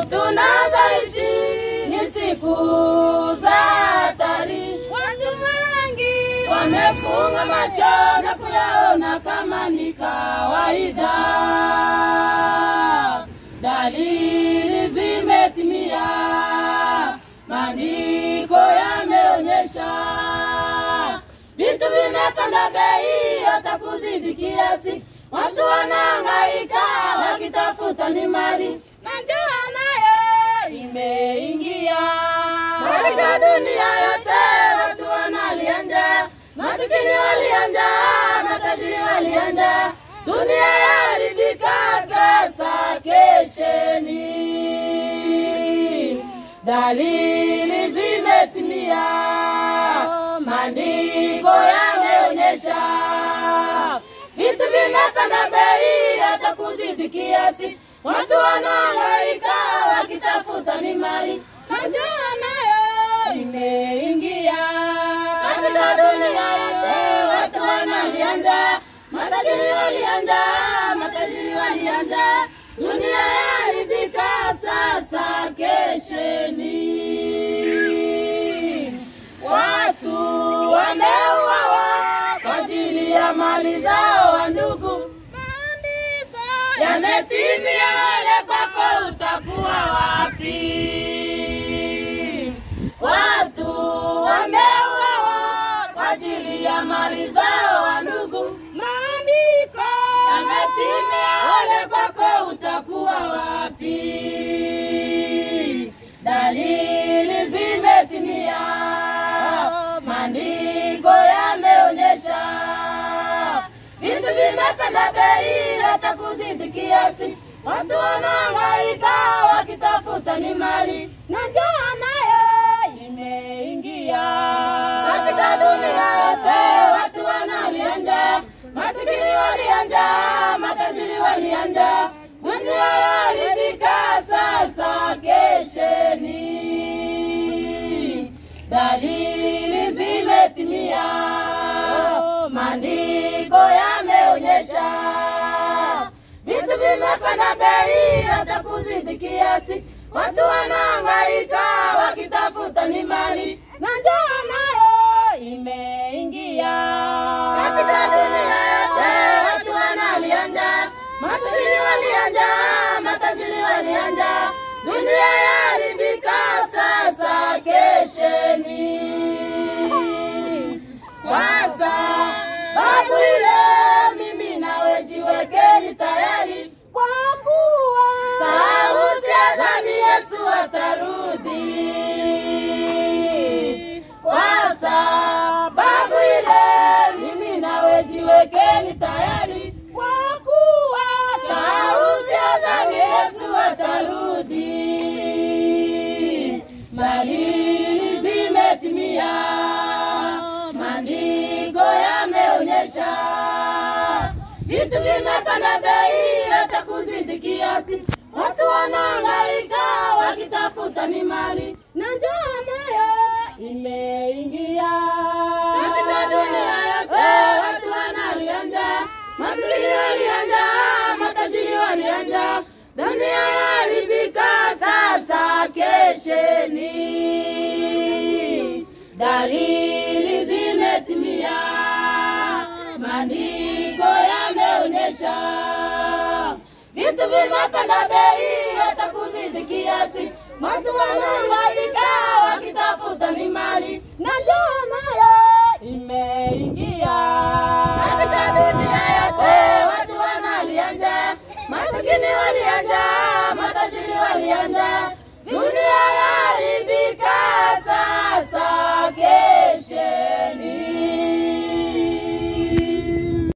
tunazoishi ni siku za hatari. Watu wengi wamefunga macho na kuyaona kama ni kawaida. Dalili zimetimia, maandiko yameonyesha vitu vimepanda bei hata kuzidi kiasi. Watu wanahangaika wakitafuta ni mali, na njaa nayo imeingia katika dunia yote. Watu wanalia njaa, masikini walia njaa, matajiri walia njaa, dunia yaharibika. Sasa kesheni, dalili zimetimia, maandiko yameonyesha vitu vimepanda bei hata kuzidi kiasi. Watu wanahangaika wakitafuta ni mali, na njaa nayo imeingia katika dunia yote. Watu wanalia njaa, maskini walia njaa, matajiri walia njaa, dunia yaharibika. Sasa kesheni, watu wameuawa kwa ajili ya mali zao. Wa ndugu, yametimia, ole kwako utakuwa wapi? Watu wameuawa kwa ajili ya mali zao. Wa ndugu, maandiko yametimia, ole kwako utakuwa wapi? Dalili zimetimia, maandiko yameonyesha vitu vimepanda bei hata kuzidi kiasi. Watu wanahangaika wakitafuta ni mali, na njaa nayo imeingia katika dunia yote. Watu wanalia njaa, masikini walia njaa, matajiri walia njaa, dunia yaharibika. Sasa kesheni, dalili zimetimia, maandiko yameonyesha vitu vimepanda bei hata kuzidi kiasi. Watu wanahangaika wakitafuta ni mali, na njaa nayo imeingia katika dunia yote. Watu wanalia njaa, masikini walia njaa, matajiri walia njaa, dunia yaharibika. Sasa kesheni kwa sababu ile, mimi nawe jiwekeni tayari, kwa kuwa sauti ya zamu Yesu atarudi. Kwa sababu ile, mimi nawe jiwekeni tayari, kwa kuwa sauti ya zamu Yesu atarudi. Dalili zimetimia, maandiko yameonyesha vitu vimepanda bei hata kuzidi kiasi. Watu wanahangaika wakitafuta ni mali, na njaa nayo imeingia katika dunia yote. Watu wanalia njaa, maskini walia njaa, matajiri walia njaa, dunia yaharibika. Sasa kesheni, dalili zimetimia, maandiko yameonyesha vitu vimepanda bei hata kuzidi kiasi. Watu wanahangaika wakitafuta ni mali, na njaa nayo imeingia katika dunia yote. Watu wanalia njaa, masikini walia njaa, matajiri walia njaa, dunia ya